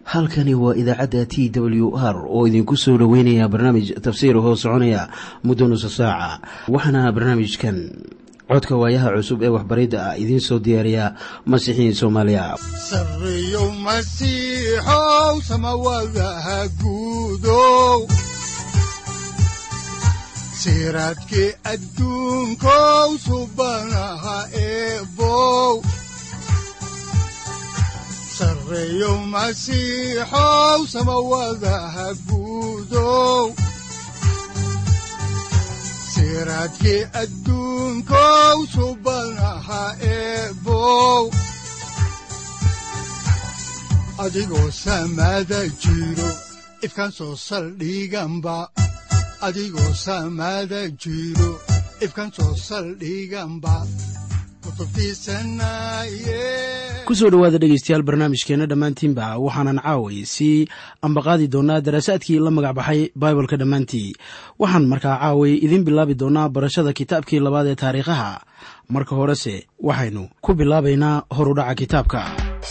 halkani waa idaacadda t w r oo idinku soo dhoweynaya barnaamij tafsiir hoo soconaya muddo nusa saaca waxaana barnaamijkan codka waayaha cusub ee waxbaridda ah idiin soo diyaariya masiixiin soomaaliya sareyow masiixow samawadaha guudow siraadkii adduunkow subanaha eebow sareyow masiixow samawadaha guudow siraadkii adduunkow subanaha eebow adigoo samaada jiro ifkaan soo saldhiganba adigoo samaada jiro ifkaan soo saldhiganba ku soo dhowaada dhegeystayaal barnaamijkeenna dhammaantiinba waxaanan caaway sii ambaqaadi doonaa daraasaadkii la magac baxay baibolka dhammaantii waxaan markaa caaway idiin bilaabi doonaa barashada kitaabkii labaad ee taariikhaha marka horese waxaynu ku bilaabaynaa horudhaca kitaabka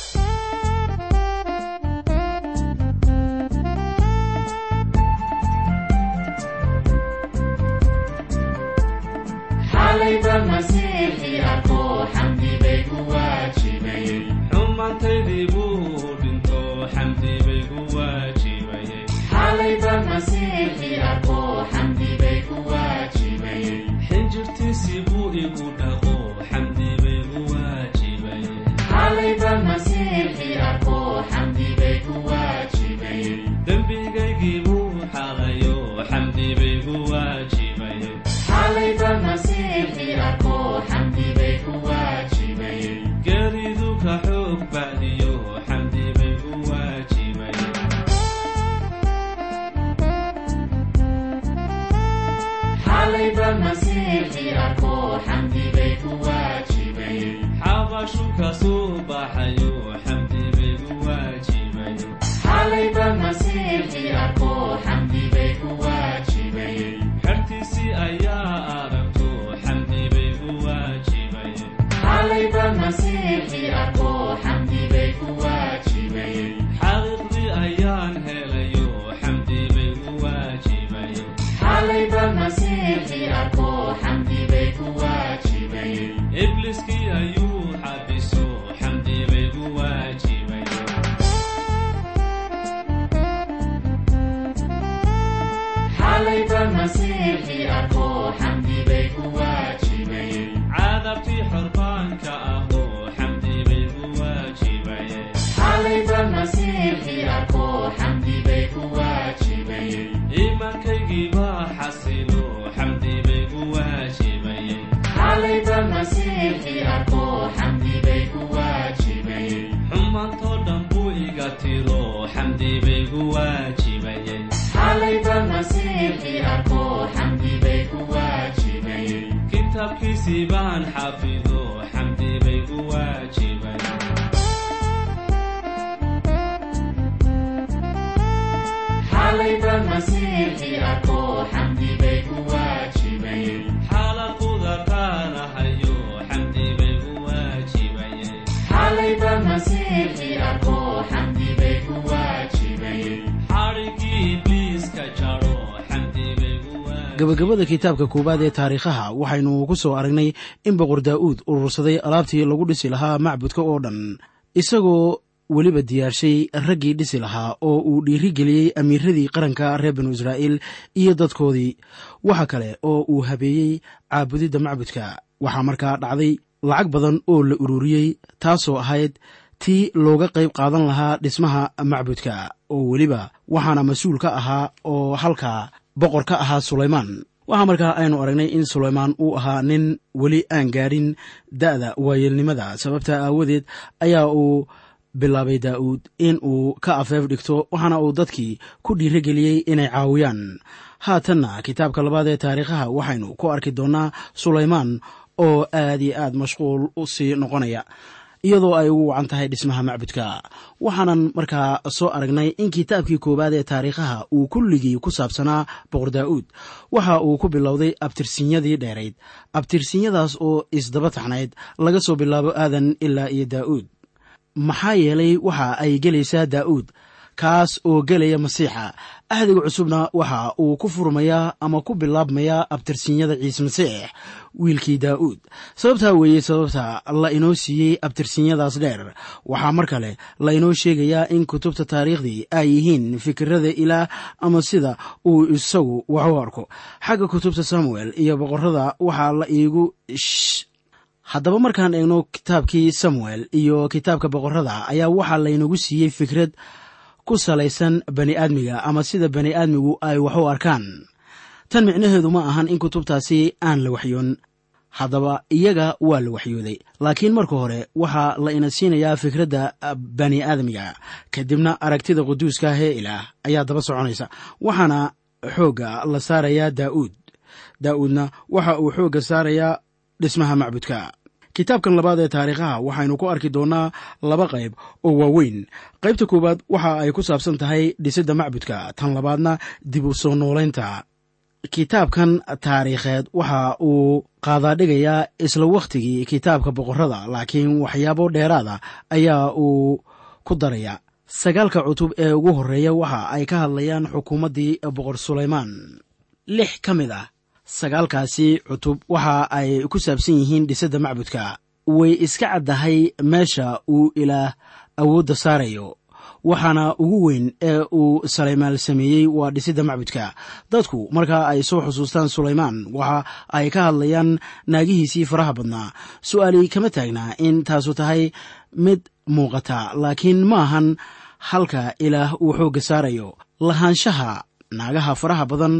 gabagabada kitaabka koowaad ee taariikhaha waxaynu ku soo aragnay in boqor daa'uud urursaday alaabtii lagu dhisi lahaa macbudka oo dhan isagoo weliba diyaarshay raggii dhisi lahaa oo uu dhiirigeliyey amiiradii qaranka reer banu israa'iil iyo dadkoodii waxa kale oo uu habeeyey caabudidda macbudka waxaa markaa dhacday lacag badan oo la ururiyey taasoo ahayd tii looga qayb qaadan lahaa dhismaha macbudka oo weliba waxaana mas-uul ka ahaa oo halkaa boqor ka ahaa sulaymaan waxaa markaa aynu aragnay in sulaymaan uu ahaa nin weli aan gaadhin da'da waayeelnimada sababta aawadeed ayaa uu bilaabay daa'uud in uu ka afeef dhigto waxaana uu dadkii ku dhiirigeliyey inay caawiyaan haatanna kitaabka labaad ee taariikhaha waxaynu ku arki doonnaa sulaymaan oo aad iyo aad mashquul u sii noqonaya iyadoo ay ugu wacan tahay dhismaha macbudka waxaanan markaa soo aragnay in kitaabkii koowaad ee taariikhaha uu kulligii ku saabsanaa boqor daa'uud waxa uu ku bilowday abtirsinyadii dheerayd abtirsinyadaas oo isdaba taxnayd laga soo bilaabo aadan ilaa iyo daa'uud maxaa yeelay waxa ay gelaysaa daa'uud kaas oo gelaya masiixa ahdiga cusubna waxa uu ku furmayaa ama ku bilaabmayaa abtirsinyada ciise masiix wiilkii daa'uud sababtaa weeye sababta la inoo siiyey abtirsinyadaas dheer waxaa mar kale la inoo sheegayaa in kutubta taariikhdii ay yihiin fikirada ilaah ama sida uu isagu wax u arko xagga kutubta samuel iyo boqorada waxaa la iigu haddaba markaan eegno kitaabkii samuel iyo kitaabka boqorada ayaa waxaa laynagu siiyey fikrad ku salaysan bani aadmiga ama sida bani aadmigu ay wax u arkaan tan micnaheedu ma ahan in kutubtaasi aan la waxyoon haddaba iyaga waa la waxyooday laakiin marka hore waxaa la ina siinayaa fikradda bani aadmiga kadibna aragtida quduuska ah ee ilaah ayaa daba soconaysa waxaana xoogga la saarayaa daa'uud daa'uudna waxa uu xoogga saarayaa dhismaha macbudka kitaabkan labaad ee taariikhaha waxaynu ku arki doonnaa laba qayb oo waaweyn qaybta koowaad waxa ay ku saabsan tahay dhisidda macbudka tan labaadna dib u soo noolaynta kitaabkan taariikheed waxa uu qaadaadhigayaa isla wakhtigii kitaabka boqorrada laakiin waxyaabo dheeraada ayaa uu ku daraya sagaalka cutub ee ugu horreeya waxa ay ka hadlayaan xukuumaddii boqor sulaymaan lix ka mid ah sagaalkaasi cutub waxa ay ku saabsan yihiin dhisidda macbudka way iska caddahay meesha uu ilaah awoodda saarayo waxaana ugu weyn ee uu salaymaan sameeyey waa dhisidda macbudka dadku markaa ay soo xusuustaan sulaymaan waxa ay ka hadlayaan naagihiisii faraha badnaa su'aali kama taagnaa in taasu tahay mid muuqata laakiin ma ahan halka ilaah uu xoogga saarayo lahaanshaha naagaha faraha badan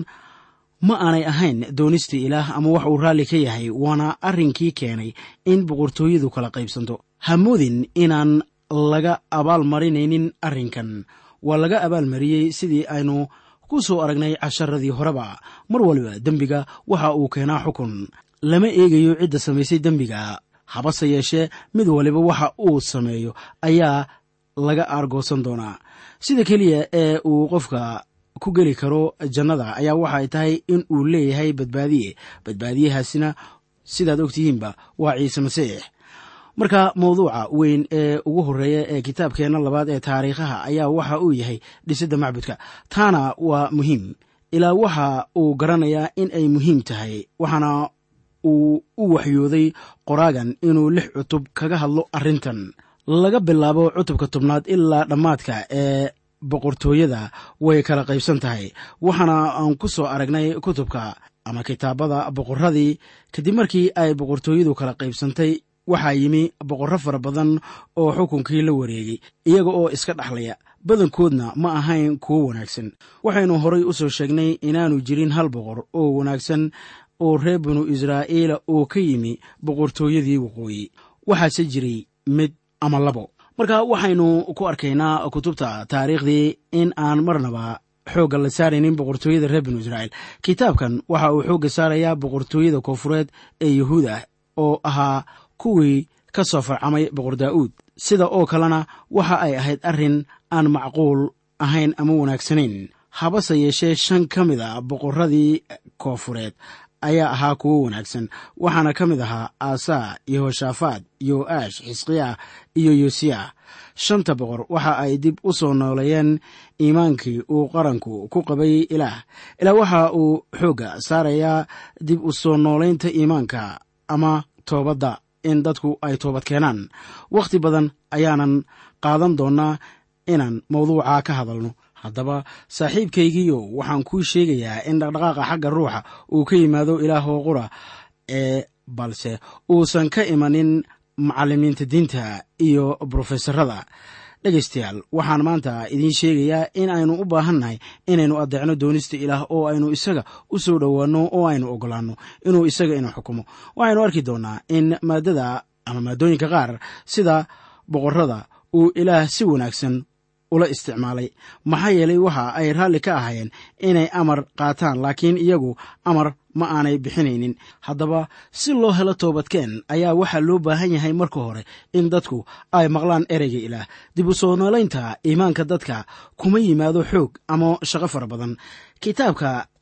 ma aanay ahayn doonistii ilaah ama wax uu raalli ka yahay waana arrinkii keenay in boqortooyadu kala qaybsanto hamoodin inaan laga abaalmarinaynin arrinkan waa laga abaalmariyey sidii aynu ku soo aragnay casharadii horeba mar waliba dembiga waxa uu keenaa xukun lama eegayo cidda samaysay dembiga habase yeeshee mid waliba waxa uu sameeyo ayaa laga aargoosan doonaa sida keliya ee uu qofka ku geli karo jannada ayaa waxay tahay in uu leeyahay badbaadiye badbaadiyahaasina sidaad ogtihiinba waa ciise masiix marka mawduuca weyn ee ugu horreeya ee kitaabkeenna labaad ee taariikhaha ayaa waxa uu yahay dhisidda macbudka taana waa muhiim ilaa waxa uu garanayaa in ay muhiim tahay waxaana uu u waxyooday qoraagan inuu lix cutub kaga hadlo arrintan laga bilaabo cutubka tobnaad ilaa dhammaadka ee boqortooyada way kala qaybsan tahay waxaana aan ku soo aragnay kutubka ama kitaabada boqorradii kadib markii ay boqortooyadu kala qaybsantay waxaa yimi boqorro fara badan oo xukunkii la wareegay iyaga oo iska dhaxlaya badankoodna ma ahayn kuwo wanaagsan waxaynu horay u soo sheegnay inaanu jirin hal boqor oo wanaagsan oo reer binu israa'iila oo ka yimi boqortooyadii waqooyi waxaase jiray mid ama labo marka waxaynu ku arkaynaa kutubta taariikhdii in aan marnaba xoogga la saaraynin boqortooyada reer binu israa'iil kitaabkan waxa uu xoogga saarayaa boqortooyada koonfureed ee yuhuuda oo ahaa kuwii ka soo farcamay boqor daa'uud sida oo kalena waxa ay ahayd arrin aan macquul ahayn ama wanaagsanayn habase yeeshee shan ka mid a boqorradii koonfureed ayaa ahaa kuwo wanaagsan waxaana ka mid ahaa aasaa yehoshaafaad yo'aash xisqiyaah iyo yosiya shanta boqor waxa ay dib u soo nooleeyeen iimaankii uu qaranku ku qabay ilaah ilaa waxa uu xoogga saarayaa dib u soo noolaynta iimaanka ama toobadda in dadku ay toobad keenaan wakhti badan ayaanan qaadan doonnaa inaan mawduuca ka hadalno haddaba saaxiibkaygiiyo waxaan kuu sheegayaa in dhaqdhaqaaqa xagga ruuxa uu ka yimaado ilaahoo qura ee balse uusan ka imanin macallimiinta diinta iyo brofesorada dhegaystayaal waxaan maanta idiin sheegayaa in aynu u baahannahay inaynu addeecno doonista ilaah oo aynu isaga u soo dhowaanno oo aynu oggolaanno inuu isaga ina xukumo waxaynu arki doonnaa in maaddada ama maaddooyinka qaar sida boqorrada uu ilaah si wanaagsan ula isticmaalay maxaa yeelay waxa ay raalli ka ahaayeen inay amar qaataan laakiin iyagu amar ma aanay bixinaynin haddaba si loo helo toobadkeen ayaa waxaa loo baahan yahay marka hore in dadku ay maqlaan ereyga ilaah dib u soo noolaynta iimaanka dadka kuma yimaado xoog ama shaqo fara badan kitaabka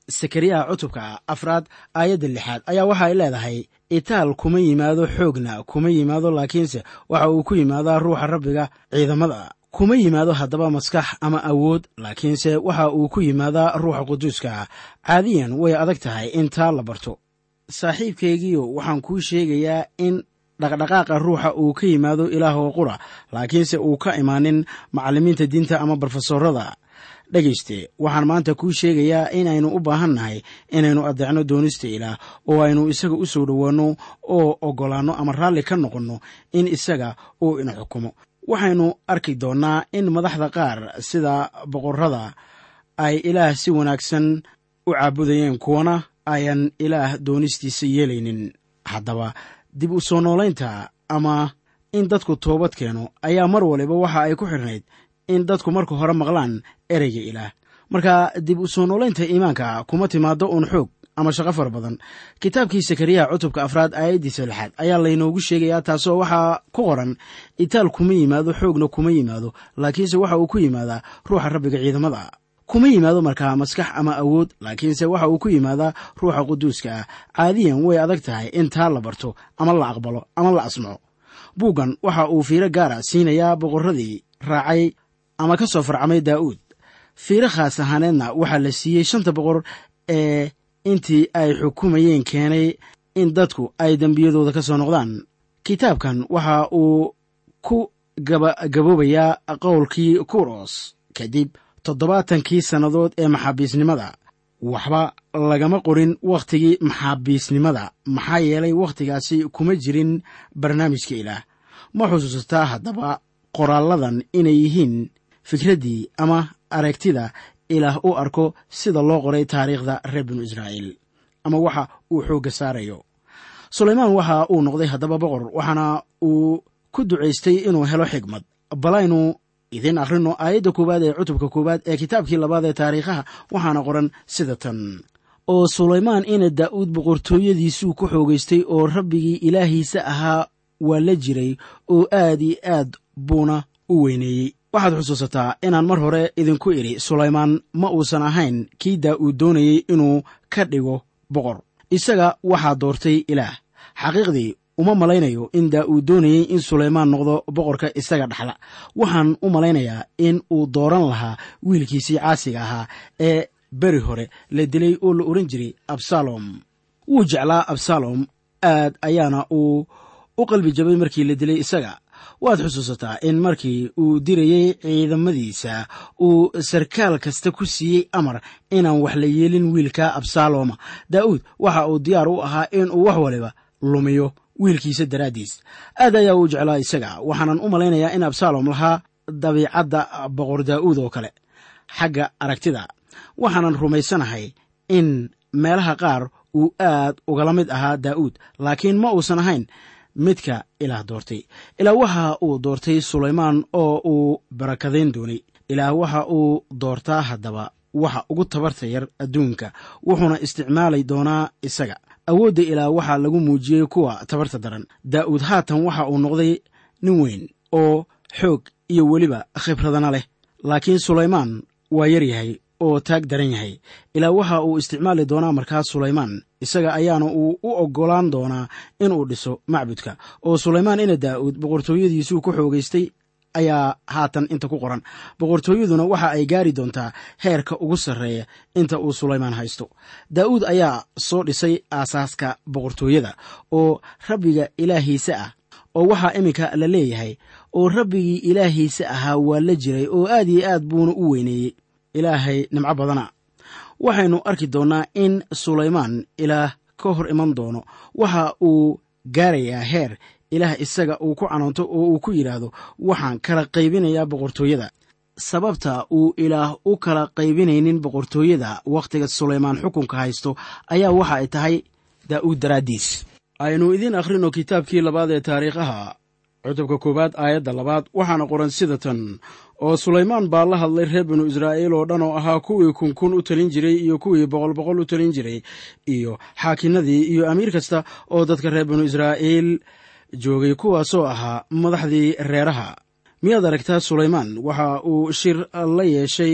sakariyaha cutubka afraad aayadda lixaad ayaa waxa ay leedahay itaal kuma yimaado xoogna kuma yimaado laakiinse waxa uu ku yimaadaa ruuxa rabbiga ciidamada kuma yimaado haddaba maskax ama awood laakiinse waxa uu ku yimaadaa ruuxa quduuska caadiyan way adag tahay in taa la barto saaxiibkaygiio waxaan kuu sheegayaa in dhaqdhaqaaqa ruuxa uu ka yimaado ilaahoo qura laakiinse uu ka imaanin macallimiinta diinta ama barofesorada dhegayste waxaan maanta kuu sheegayaa inaynu u baahan nahay inaynu addeecno doonista ilaah oo aynu isaga u soo dhowaanno oo oggolaanno ama raalli ka noqonno in isaga uu ina xukumo waxaynu arki doonnaa in madaxda qaar sida boqorrada ay ilaah si wanaagsan u caabudayeen kuwana ayan ilaah doonistiisa yeelaynin haddaba dib u soo noolaynta ama in dadku toobad keeno ayaa mar waliba waxa ay ku xidhnayd in dadku marka hore maqlaan ereyga ilaah marka dib u soo noolaynta iimaanka kuma timaado uun xoog ama shaqo fara badan kitaabkii sakariyaha cutubka afraad aayaddiisa lixaad ayaa laynoogu sheegayaa taasoo waxaa ku qoran itaal kuma yimaado xoogna kuma yimaado laakiinse waxa uu ku yimaadaa ruuxa rabbiga ciidamada kuma yimaado markaa maskax ama awood laakiinse waxa uu ku yimaadaa ruuxa quduuska ah caadiyan way adag tahay in taa la barto ama la aqbalo ama la asmaco buuggan waxa uu fiiro gaara siinayaa boqorradii raacay ama ka soo farcamay daa'uud fiiro khaas ahaaneedna waxaa la siiyey shanta boqor ee intii ay xukumayeen keenay in dadku ay dembiyadooda ka soo noqdaan kitaabkan waxa uu ku gabagaboobayaa qowlkii kuros kadib toddobaatankii sannadood ee maxaabiisnimada waxba lagama qorin wakhtigii maxaabiisnimada maxaa yeelay wakhtigaasi kuma jirin barnaamijka ilaah ma xusuusataa haddaba qoraalladan inay yihiin fikraddii ama aragtida ilaah u arko sida loo qoray taariikhda reer binu israa'iil ama waxa uu xoogga saarayo sulaymaan waxa uu noqday haddaba boqor waxaana uu ku ducaystay inuu helo xigmad balaynu idiin akhrino aayadda koowaad ee cutubka koowaad ee kitaabkii labaad ee taariikhaha waxaana qoran sida tan oo sulaymaan ina daa'uud boqortooyadiisuu ku xoogaystay oo rabbigii ilaahiisa ahaa waa la jiray oo aad iyo aad buuna u weyneeyey waxaad xusuusataa inaan mar hore idinku idhi sulaymaan ma uusan ahayn kii daa'uud doonayey inuu ka dhigo boqor isaga waxaa doortay ilaah xaqiiqdii uma malaynayo in daa'uud doonayey in sulaymaan noqdo boqorka isaga dhaxla waxaan u malaynayaa in uu dooran lahaa wiilkiisii caasiga ahaa ee beri hore la dilay oo la odhan jiray absalom wuu jeclaa absalom aad ayaana uu u qalbi jabay markii la dilay isaga waad xusuusataa in markii uu dirayey ciidamadiisa uu sarkaal kasta ku siiyey amar inaan wax la yeelin wiilka absaloma daa'uud waxa uu diyaar u ahaa in uu wax waliba lumiyo wiilkiisa daraaddiis aad ayaa uu jeclaa isaga waxaanan u malaynayaa in absalom lahaa dabiicadda boqor daa'uud oo kale xagga aragtida waxaanan rumaysanahay in meelaha qaar uu aad ugala mid ahaa daa'uud laakiin ma uusan ahayn midka ilaah doortay ilaah waxa uu doortay sulaymaan oo uu barakadayn doonay ilaah waxa uu doortaa haddaba waxa ugu tabarta yar adduunka wuxuuna isticmaali doonaa isaga awoodda ilaah waxaa lagu muujiyey kuwa tabarta daran daa'uud haatan waxa uu noqday nin weyn oo xoog iyo weliba khibradana leh laakiin sulaymaan waa yar yahay oo taag daran yahay ilaa waxa uu isticmaali doonaa markaas sulaymaan isaga ayaana uu u oggolaan doonaa inuu dhiso macbudka oo sulaymaan ina daa'uud boqortooyadiisuu ku xoogaystay ayaa haatan inta ku qoran boqortooyaduna waxa ay gaari doontaa heerka ugu sarreeya inta uu sulaymaan haysto daa'uud ayaa soo dhisay aasaaska boqortooyada oo rabbiga ilaahiisa ah oo waxaa iminka la leeyahay oo rabbigii ilaahiisa ahaa waa la jiray oo aad iyo aad buuna u weyneeyey ilaahay nimco badana waxaynu arki doonnaa in sulaymaan ilaah ka hor iman doono waxa uu gaarayaa heer ilaah isaga uu ku canoonto oo uu ku yidhaahdo waxaan kala qaybinayaa boqortooyada sababta uu ilaah u kala qaybinaynin boqortooyada wakhtiga sulaymaan xukunka haysto ayaa waxa ay tahay daa'uud daraaddiis aynu idiin akhrino kitaabkii labaad ee taariikhaha cutubka koowaad aayadda labaad waxaana qoran sida tan oo sulaymaan baa la hadlay reer binu israa'iil oo dhan oo ahaa kuwii kunkun u talin jiray iyo kuwii boqol boqol u talin jiray iyo xaakinadii iyo amiir kasta oo dadka reer binu israa'iil joogay kuwaasoo ahaa madaxdii reeraha miyaad aragtaa sulaymaan waxa uu shir la yeeshay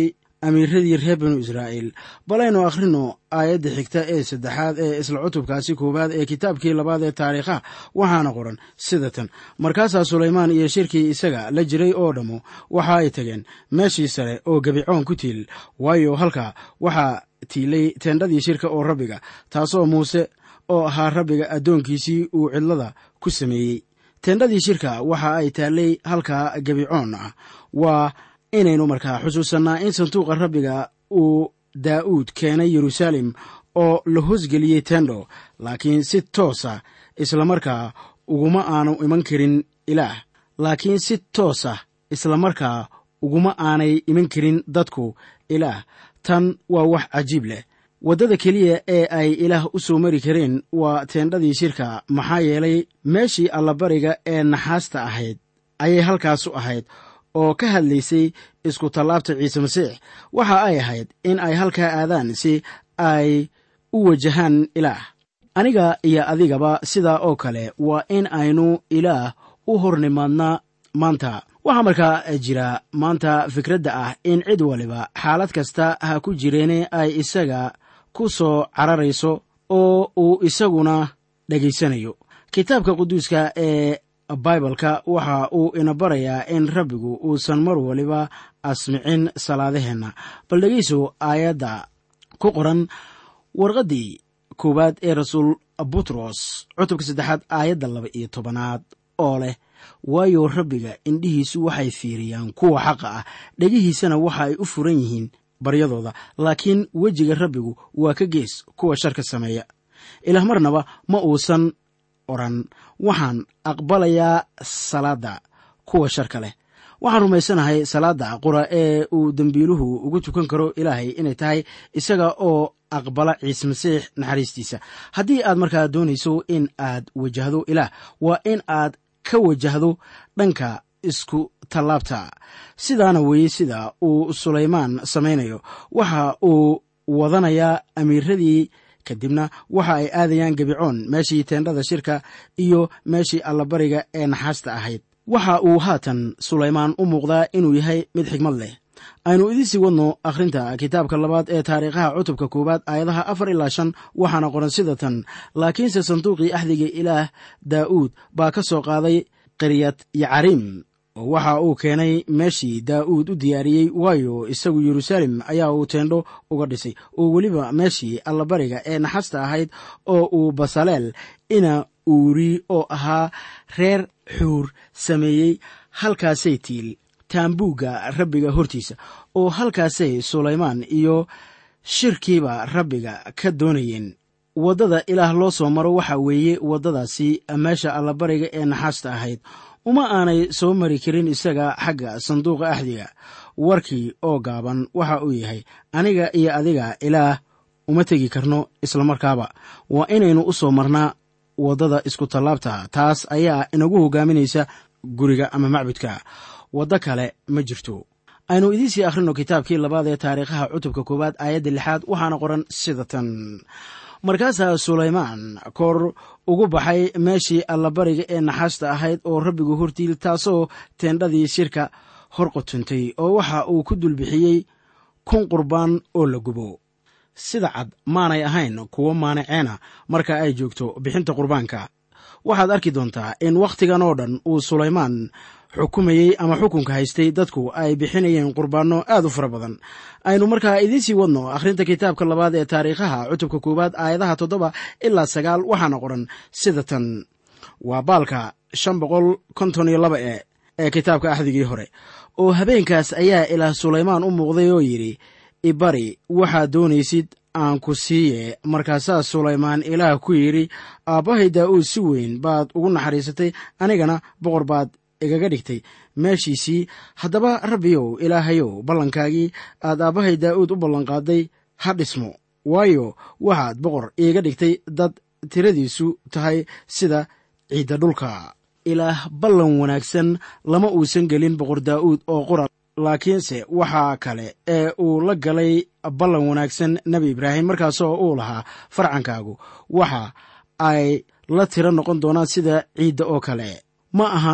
amiiradii reer binu israa'iil balaynu akhrino aayadda xigta ee saddexaad ee isla cutubkaasi koowaad ee kitaabkii labaad ee taariikhaha waxaana qoran sida tan markaasaa sulaymaan iyo shirkii isaga la jiray oo dhammu waxa ay tageen meeshii sare oo gebicoon ku tiil waayo halkaa waxaa tiilay teendhadii shirka oo rabbiga taasoo muuse oo ahaa rabbiga addoonkiisii uu cidlada ku sameeyey teendhadii shirka waxa ay taallay halkaa gebicoon ah waa inaynu markaa xusuusannaa in sanduuqa rabbiga uu daa'uud keenay yeruusaalem oo la hoosgeliyey tendo laakiin si toosa islamarkaa uguma aanu iman karin ilaah laakiin si toosa islamarkaa uguma aanay iman karin dadku ilaah tan waa wax cajiib leh waddada keliya ee ay ilaah u soo mari kareen waa teendhadii shirka maxaa yeelay meeshii allabariga ee naxaasta ahayd ayay halkaasu ahayd oo ka hadlaysay isku tallaabta ciise masiix waxa ay ahayd in ay halkaa aadaan si ay u wajahaan ilaah aniga iyo adigaba sidaa oo kale waa in aynu ilaah u hor nimaadnaa maanta waxaa markaa jira maanta fikradda ah in cid waliba xaalad kasta ha ku jireene ay isaga ku soo cararayso oo uu isaguna dhegaysanayo kitaabka quduuska ee baibalka waxa uu ina barayaa in rabbigu uusan mar waliba asmicin salaadaheenna bal dhegayso aayadda ku qoran warqaddii koowaad ee rasuul butros cutubka saddexaad aayadda laba iyo tobanaad oo leh waayo rabbiga indhihiisu waxay fiiriyaan kuwa xaqa ah dhegihiisana waxa ay u furan yihiin baryadooda laakiin wejiga rabbigu waa ka gees kuwa sharka sameeya ilaah marnaba ma uusan odhan waxaan aqbalayaa salaadda kuwa sharka leh waxaan rumaysanahay salaadda qura ee uu dembiiluhu ugu tukan karo ilaahay inay tahay isaga oo aqbala ciise masiix naxariistiisa haddii aad markaa doonayso in aad wajahdo ilaah waa in aad ka wajahdo dhanka isku tallaabta sidaana weeye sida uu sulaymaan samaynayo waxa uu wadanayaa amiiradii kadibna waxa ay aadayaan gebicoon meeshii teendhada shirka iyo meeshii allabariga ee naxaasta ahayd waxa uu haatan sulaymaan u muuqdaa inuu yahay mid xigmad leh aynu idinsii wadno akhrinta kitaabka labaad ee taariikhaha cutubka koowaad aayadaha afar ilaa shan waxaana qoran sida tan laakiinse sanduuqii axdiga ilaah daa'uud baa ka soo qaaday qaryad yacariim oo waxa uu keenay meeshii daa'uud u diyaariyey waayo isagu yeruusaalem ayaa uu teendho uga dhisay oo weliba meeshii allabariga ee naxasta ahayd oo uu basaleel ina uuri oo ahaa reer xuur sameeyey halkaasay tiil taambuugga rabbiga hortiisa oo halkaasay sulaymaan iyo shirkiiba rabbiga ka doonayeen waddada ilaah loo soo maro waxa weeye waddadaasi meesha allabariga ee naxaasta ahayd uma aanay soo mari karin isaga xagga sanduuqa axdiga warkii oo gaaban waxa uu yahay aniga iyo adiga ilaah uma tegi karno islamarkaaba waa inaynu u soo marnaa waddada isku tallaabta taas ayaa inagu hogaaminaysa guriga ama macbudka waddo kale ma jirto aynu idiinsii akhrino kitaabkii labaad ee taariikhaha cutubka koowaad aayadda lixaad waxaana qoran sida tan markaasaa sulaymaan kor ugu baxay meeshii allabariga ee naxaasta ahayd oo rabbigu hortiil taasoo teendhadii shirka hor qotuntay oo waxa uu ku dulbixiyey kun qurbaan oo la gubo sida cad maanay ahayn kuwo maanaceena marka ay joogto bixinta qurbaanka waxaad arki doontaa in wakhtigan oo dhan uu sulaymaan xukumayey ama xukunka haystay dadku ay bixinayeen qurbaanno aad u fara badan aynu markaa idiinsii wadno akhrinta kitaabka labaad ee taariikhaha cutubka koowaad aayadaha toddoba ilaa sagaal waxaana qoran sida tan waa baalka shan boqol konton iyo laba e ee kitaabka axdigii hore oo habeenkaas ayaa ilaah sulaymaan u muuqday oo yidhi ibari waxaad doonaysid aan ku siiye markaasaa sulaymaan ilaah ku yidhi aabbahay daa'uud si weyn baad ugu naxariisatay anigana boqor baad igaga dhigtay meeshiisii haddaba rabbiyow ilaahayow ballankaagii aad aabbahay daa'uud u ballanqaaday ha dhismo waayo waxaad boqor iiga dhigtay dad tiradiisu tahay sida ciidda dhulka ilaah ballan wanaagsan lama uusan gelin boqor daa'uud oo qura laakiinse waxaa kale ee uu la galay ballan wanaagsan nebi ibraahim markaasoo uu lahaa farcankaagu waxa ay la tiro noqon doonaan sida ciidda oo kale ma ahan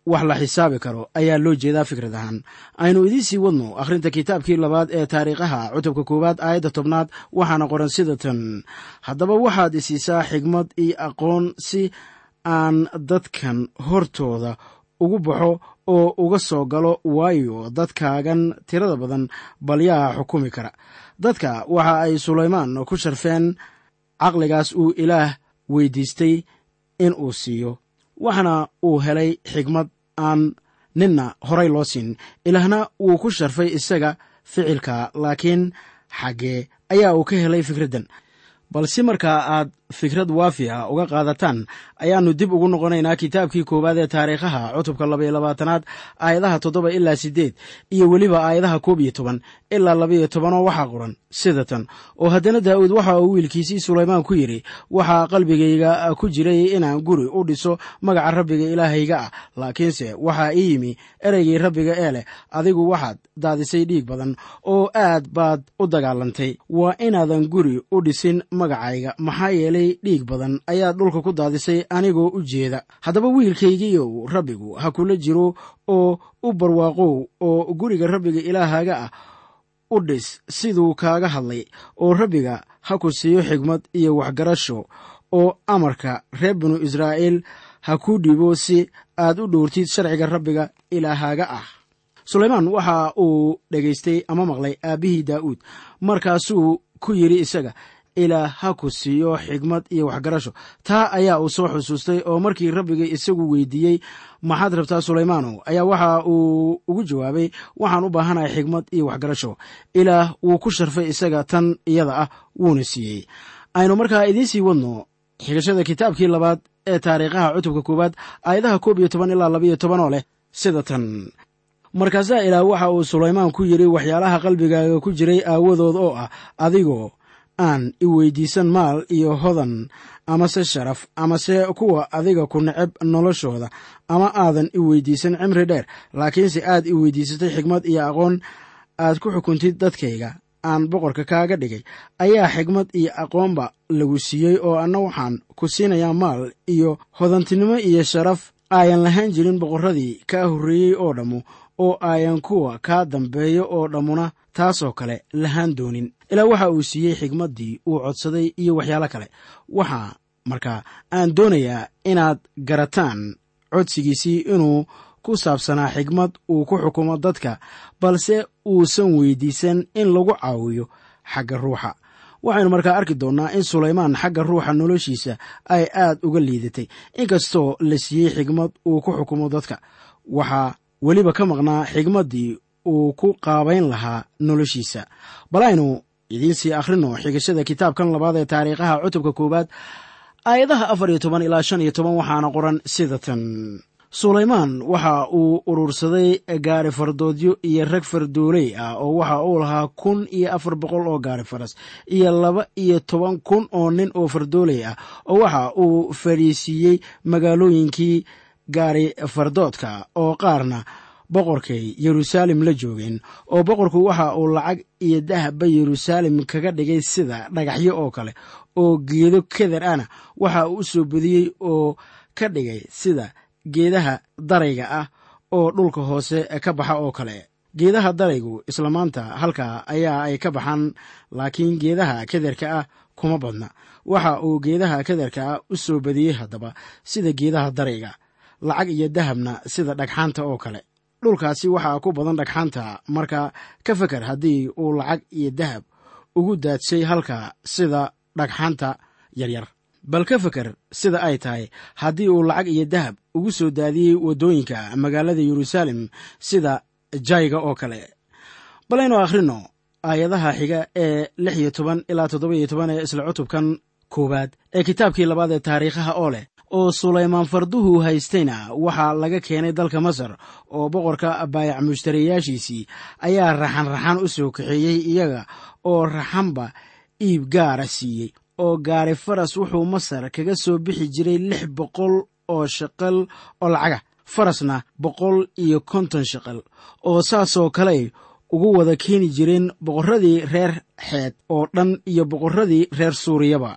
wax la xisaabi karo ayaa loo jeedaa fikrad ahaan aynu idiin sii wadno akhrinta kitaabkii labaad ee taariikhaha cutubka koowaad aayadda tobnaad waxaana qoran sida tan haddaba waxaad isiisaa xigmad iyo aqoon si aan dadkan hortooda ugu baxo oo uga soo galo waayo dadkaagan tirada badan balyaha xukumi kara dadka waxa ay sulaymaan ku sharfeen caqligaas uu ilaah weydiistay in uu siiyo waxaana uu helay xigmad aan ninna horay loo siin ilaahna wuu ku sharfay isaga ficilka laakiin xaggee ayaa uu ka helay fikraddan balse markaa aad fikrad waafi ah uga qaadataan ayaannu dib ugu noqonaynaa kitaabkii koowaad ee taariikhaha cutubka labaiyo labaatanaad aayadaha toddoba ilaa siddeed iyo weliba aayadaha koob iyo toban ilaa labaiyo tobanoo waxaa qoran sida tan oo haddana daa'uud waxa uu wiilkiisii sulaymaan ku yidhi waxaa qalbigayga ku jiray inaan guri u dhiso magaca rabbiga ilaahayga ah laakiinse waxaa ii yimi ereygii rabbiga ee leh adigu waxaad daadisay dhiig badan oo aad baad u dagaalantay waa inaadan guri u dhisin magacayga maxaa yeelay dhiig badan ayaad dhulka ku daadisay anigoo u jeeda haddaba wiilkaygiiyow rabbigu ha kula jiro oo u barwaaqow oo guriga rabbiga ilaahaga ah u dhis siduu kaaga hadlay oo rabbiga ha ku siiyo xigmad iyo waxgarasho oo amarka reer binu israa'iil ha ku dhibo si aad u dhowrtid sharciga rabbiga ilaahaga ah sulaymaan waxa uu dhegaystay ama maqlay aabbihii daa'uud markaasuu ku yidhi isaga ilaa ha ku siiyo xigmad iyo waxgarasho taa ayaa uu soo xusuustay oo markii rabbiga isagu weydiiyey maxaad rabtaa sulaymaanow ayaa waxa uu ugu jawaabay waxaan u baahanahay xigmad iyo waxgarasho ilaah wuu ku sharfay isaga tan iyada ah wuuna siiyey aynu markaa idiin sii wadno xigashada kitaabkii labaad ee taariikhaha cutubka koowaad aayadaha koob iyo toban ilaa labaiyo tobanoo leh sida tan markaasaa ilaah waxa uu sulaymaan ku yidhi waxyaalaha qalbigaaga ku jiray aawadood oo ah adigoo aan i weydiisan maal iyo hodan amase sharaf amase kuwa adiga ku neceb noloshooda ama aadan i weydiisan cimri dheer laakiinse aad i weydiisatay xigmad iyo aqoon aad ku xukuntid dadkayga aan boqorka kaaga dhigay ayaa xigmad iyo aqoonba lagu siiyey oo anna waxaan ku siinayaa maal iyo hodantinimo iyo sharaf aayan lahaan jirin boqorradii kaa horreeyey oo dhammu oo aayan kuwa kaa dambeeyo oo dhammuna taasoo kale lahaan doonin ilaa waxa uu siiyey xigmaddii uu codsaday iyo waxyaalo kale waxaa markaa aan doonayaa inaad garataan codsigiisii inuu ku saabsanaa xigmad uu ku xukumo dadka balse uusan weydiisan in lagu caawiyo xagga ruuxa waxaynu markaa arki doonnaa in sulaymaan xagga ruuxa noloshiisa ay aad uga liidatay inkastoo la siiyey xigmad uu ku xukumo dadka waxaa weliba ka maqnaa xigmaddii uu ku qaabayn lahaa noloshiisa bal aynu idiin sii akhrino xigashada kitaabkan labaad ee taariikhaha cutubka koowaad aayadaha afar iyo toban ilaa shan iyo toban waxaana qoran sida tan sulaymaan waxa uu urursaday gaari fardoodyo iyo rag fardooley ah oo waxa uu lahaa kun iyo afar boqol oo gaari faras iyo laba iyo toban kun oo nin oo fardooley ah oo waxa uu fadhiisiiyey magaalooyinkii gaari fardoodka oo qaarna boqorkay yeruusaalem la joogeen oo boqorku waxa uu lacag iyo dahabba yeruusaalem kaga dhigay sida dhagaxyo oo kale oo geedo keder ana waxa uu u soo badiyey oo ka dhigay sida geedaha darayga ah oo dhulka hoose ka baxa oo kale geedaha daraygu isla maanta halkaa ayaa ay ka baxaan laakiin geedaha kederka ah kuma badna waxa uu geedaha kederka ah u soo badiyey haddaba sida geedaha darayga lacag iyo dahabna sida dhagxaanta oo kale dhulkaasi waxaa ku badan dhagxaanta marka ka feker haddii uu lacag iyo dahab ugu daadshay halka sida dhagxaanta yaryar bal ka feker sida ay tahay haddii uu lacag iyo dahab ugu soo daadiyey waddooyinka magaalada yeruusaalem sida jayga oo kale balaynu akhrino aayadaha xiga ee lix iyo toban ilaa toddoba iyo toban ee isla cutubkan koowaad ee kitaabkii labaad ee taariikhaha oo leh oo sulaymaan farduhu haystayna waxaa laga keenay dalka masar oo boqorka baayac mushtariyaashiisii ayaa raxan raxan u soo kaxeeyey iyaga oo raxanba iib gaara siiyey oo gaari faras wuxuu masar kaga soo bixi jiray lix boqol oo shaqal oo lacaga farasna boqol iyo konton shaqal oo saasoo kale ugu wada keeni jireen boqorradii reer xeed oo dhan iyo boqorradii reer suuriyaba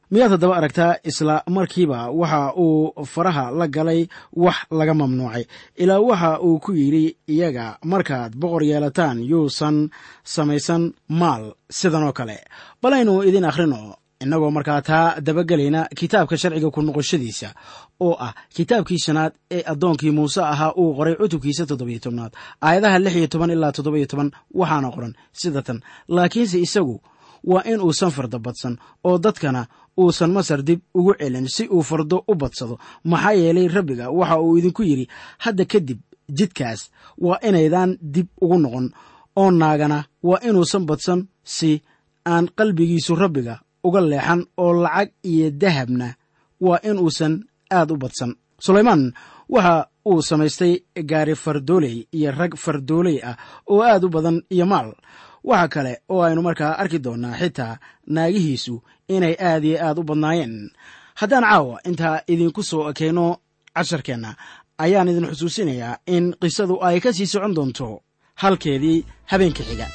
miyaad haddaba aragtaa isla markiiba waxa uu faraha la galay wax laga mamnuucay ilaa waxa uu ku yidhi iyaga markaad boqor yeelataan yuusan samaysan maal sidan oo kale balaynu idin akhrino innagoo markaa taa dabagelayna kitaabka sharciga ku noqoshadiisa oo ah kitaabkii shanaad ee addoonkii muuse ahaa uu qoray cutubkiisa toddobiyo tobnaad aayadaha lix iyo toban ilaa toddobiyo toban waxaana qoran sida tan laakiinse isagu waa in uusan farda badsan oo dadkana uusan masar dib ugu celin si uu fardo u badsado maxaa yeelay rabbiga waxa uu idinku yidhi hadda kadib jidkaas waa inaydan dib ugu noqon oo naagana waa inuusan badsan si aan qalbigiisu rabbiga uga leexan oo lacag iyo dahabna waa in uusan aad u badsan sulaymaan waxa uu samaystay gaari fardooley iyo rag fardooley ah oo aad u badan iyo maal waxa kale oo aynu markaa arki doonnaa xitaa naagihiisu inay aad iyo aad u badnaayeen haddaan caawa intaa idinku soo ekeyno casharkeenna ayaan idin xusuusinayaa in qisadu ay ka sii socon doonto halkeedii habeenka xiga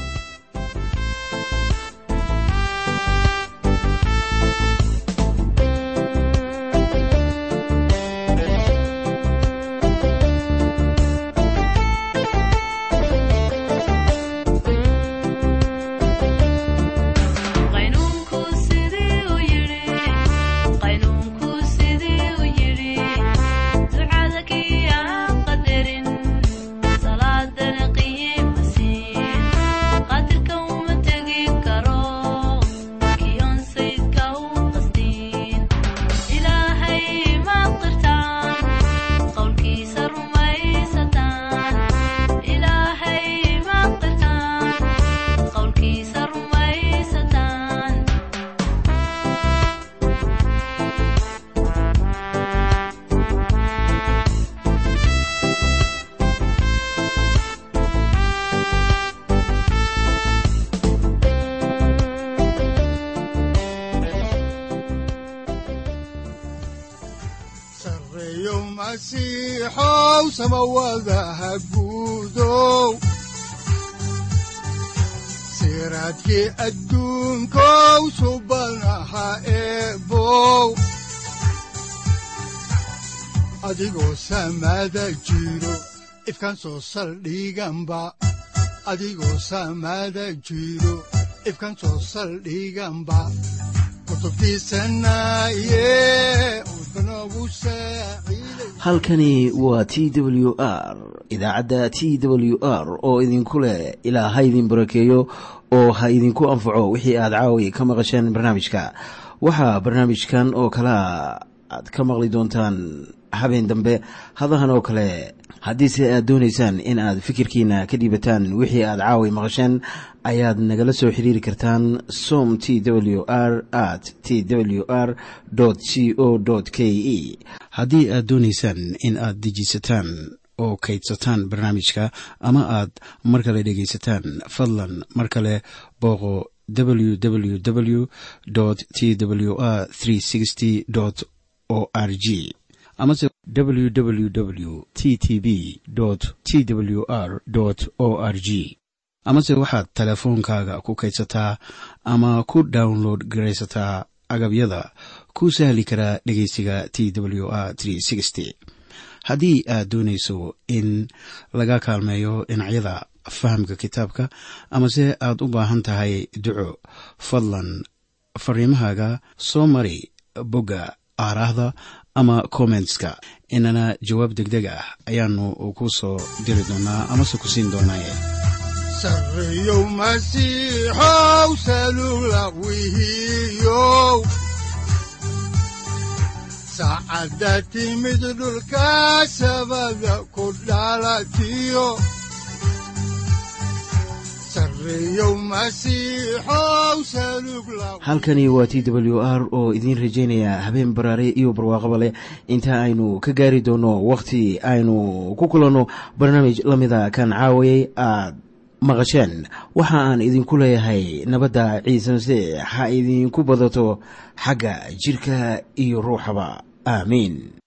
masiixow samawadaha guudow siraadkii adduunkow subanaha eebow adigoo samada jiro ifkan soo saldhiganba adigoo samada jiro ifkan soo saldhiganba halkani waa t w r idaacadda t w r oo idinku leh ilaa ha idin barakeeyo oo ha idinku anfaco wixii aad caawi ka maqasheen barnaamijka waxaa barnaamijkan oo kalea aad ka maqli doontaan habeen dambe hadahan oo kale haddiise aad doonaysaan in aad fikirkiina ka dhiibataan wixii aad caawi maqasheen ayaad nagala soo xiriiri kartaan som t w r at t w r c o k e haddii aad doonaysaan in aad dejiisataan oo kaydsataan barnaamijka ama aad mar kale dhegaysataan fadlan mar kale booqo www t w r o r g amase www t t b t w r o r g amase waxaad teleefoonkaaga ku kaydsataa ama ku download garaysataa agabyada ku sahli karaa dhegeysiga t w r haddii aad doonayso in laga kaalmeeyo dhinacyada fahamka kitaabka amase aad u baahan tahay duco fadlan fariimahaaga soo mari bogga aaraahda ama kommentska inana jawaab degdeg ah ayaanu ku soo diri doonaa amase ku siin doonaaye sareyow masiixow salula wihiyow saacadda timid dhulka sabada ku dhalatiyo halkani waa t w r oo idiin rajaynaya habeen baraare iyo barwaaqaba leh inta aynu ka gaari doono wakhti aynu ku kulanno barnaamij la mida kan caawayay aad maqasheen waxa aan idinku leeyahay nabadda ciise masiix ha idinku badato xagga jidhka iyo ruuxaba aamiin